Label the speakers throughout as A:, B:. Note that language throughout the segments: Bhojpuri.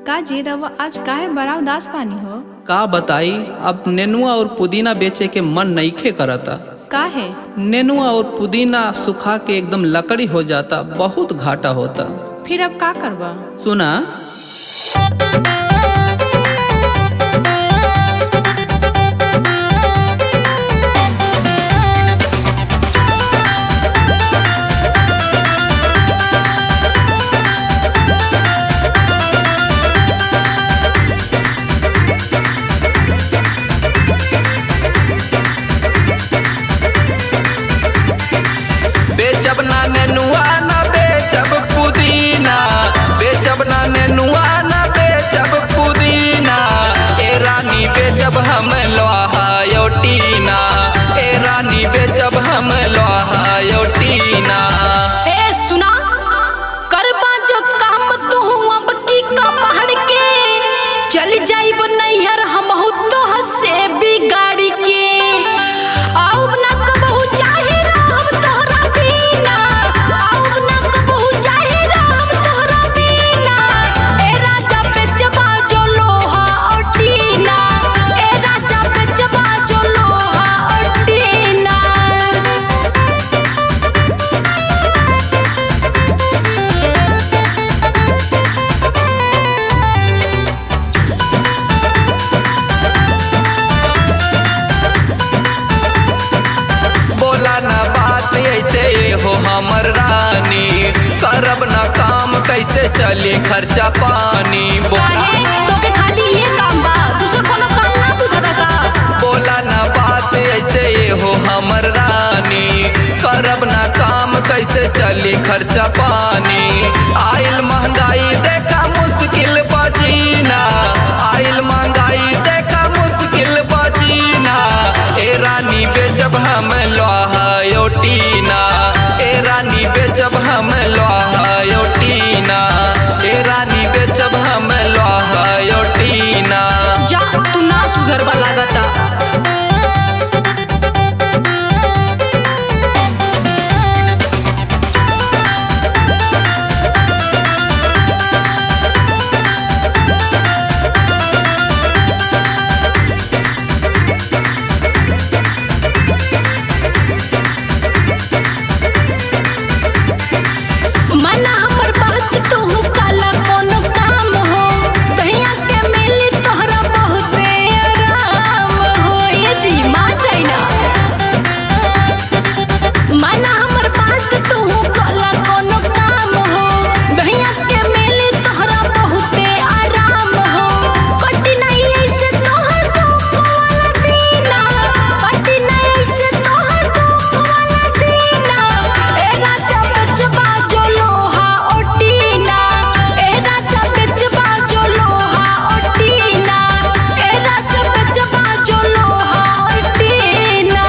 A: का जी रवा आज काहे बड़ा उदास पानी हो
B: का बताई अब नेनुआ और पुदीना बेचे के मन नईखे करता
A: काहे
B: नेनुआ और पुदीना सुखा के एकदम लकड़ी हो जाता बहुत घाटा होता
A: फिर अब का करबा
B: सुना बेचब ना नेनुआ ना बेचब पुदीना बेचब ना नेनुआ ना बेचब पुदीना ए रानी बेचब हम लोहा योटीना ए रानी बेचब हम लोहा योटीना
C: ए सुना करबा जो काम तू अब की का पहाड़ के चल जाइब नैहर हम तो हसे बिगाड़ी के आउ ना कबहू चाहे राम तोहरा बिना आउ ना कबहू चाहे राम तोहरा बिना ए राजा पे जबा जो लोहा और टीना ए राजा पे जबा जो लोहा और टीना
B: बोला ना बात ऐसे हो हमर रानी करब ना काम कैसे चली खर्चा पानी बोला
C: काहे तोके खाली ये काम बा दूसर कोनो काम ना बुझाता का
B: बोला ना बात ऐसे हो हमर रानी करब ना काम कैसे चली खर्चा पानी आइल महंगाई देखा मुश्किल बजीना आइल महंगाई देखा मुश्किल बजीना ए रानी बेचब हम लोहा योटीना ए रानी बेचब हम लोहा योटीना ए रानी बेचब हम लोहा योटीना
C: जा तू ना सुधर बा लागता मना हमर बात तो काला कोनो काम हो कहिया के मिली तोहरा बहुते आराम हो ये जी मा जाइना मना हमर बात तो काला कोनो काम हो कहिया के मिली तोहरा बहुते आराम हो कटी नहीं ऐसे तोहर दुख वाला दीना कटी नहीं ऐसे तोहर दुख वाला दीना ए राजा बेचबा जो लोहा ओटीना ए राजा बेचबा जो लोहा ओटीना ए राजा बेचबा जो लोहा ओटीना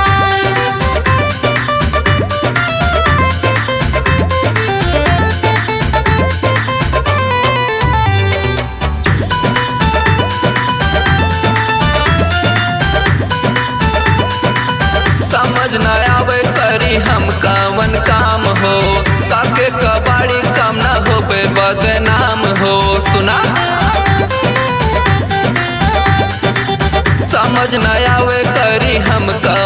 B: समझ न आवे करी हम कवन काम हो काके कबाड़ी काम न होबे बदनाम हो सुना समझ न आवे करी हम कवन